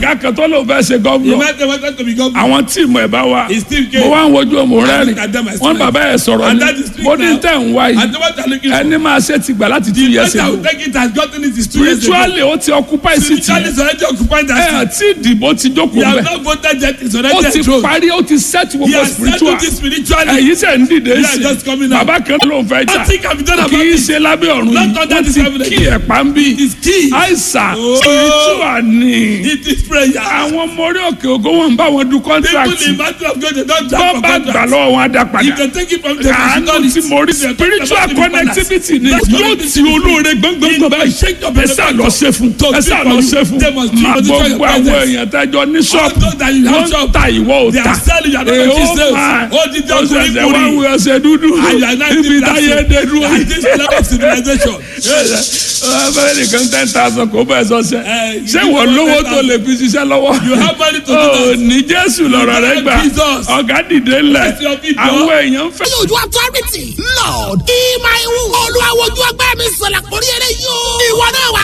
ẹnìkan kan tó ló fẹ́ ṣe He gọ́vùnọ̀ might have wanted to be governor. àwọn tíìmù ẹ̀ bá wa He still mo came. wá ń wojú ọmọ rẹ I rìn look at them, I wọn smile. bàbá ẹ sọ̀rọ̀ And ni that is true mo ní now. tẹ̀ ń wá And yìí the one that looking for. ẹni máa ṣe ti gbà láti two years Yes, I ago will take it has gotten it is two years ago. spiritually ó ti occupy city Spiritually is already occupied ẹ that àti ìdìbò ti He jókòó has bẹ́ẹ̀ not voted yet. It's ó already ti enthroned. parí ó ti set He gbogbo has spiritual settled it spiritually. ẹ̀yìn sẹ̀ ń dìde Yeah, sí just coming out. bàbá kan ló ń fẹ́ jà Nothing can be done about kì í it. ṣe lábẹ́ ọ̀run Not yìí under wọ́n this ti heaven kí again. ẹ̀pá ń bí It is key. àìsàn Oh. spiritual ni It is prayer. àwọn ọmọ orí òkè ògo wọn ń bá wọn du People contract in battle of God they don't tó jump for bá gbà contract. lọ́wọ́ wọn á dá If padà they take it from them, they should àánú not tí mo rí spiritual connectivity ni yóò ti olóore gbọ́ngbọ́ngbọ́n báyìí ẹ sá lọ ṣe fún ẹ sá lọ ṣe fún máa gbogbo àwọn èèyàn tẹ́jọ́ ní ṣọ́ọ̀bù wọ́n ń ta ìwọ ò They ta are selling, you are not èèó making sales. máa Ó di jẹ́ ó ọkùnrin ṣẹ̀ṣẹ̀ wá kùnrin. wù ẹsẹ̀ dúdú And you are not ibi still táyé dancing. dé dúró At this level of civilization. abẹ́rẹ́ nìkan ten thousand kò bẹ́ẹ̀ sọ́sẹ̀ Eh, ṣé you wọ́n give lówó us tó lè fi ṣiṣẹ́ lọ́wọ́ You have money to do ó that. ní jésù lọ́rọ̀ rẹ gbà Jesus. ọ̀gá dìde ńlẹ̀ Bless your people. àwọn èèyàn ń fẹ́. ní ojú authority lord ìmọ̀ ìwú olùwàwọ̀ ojú ọgbẹ́ mi sọ̀rọ̀ kórí eré yóò ìwọ náà wà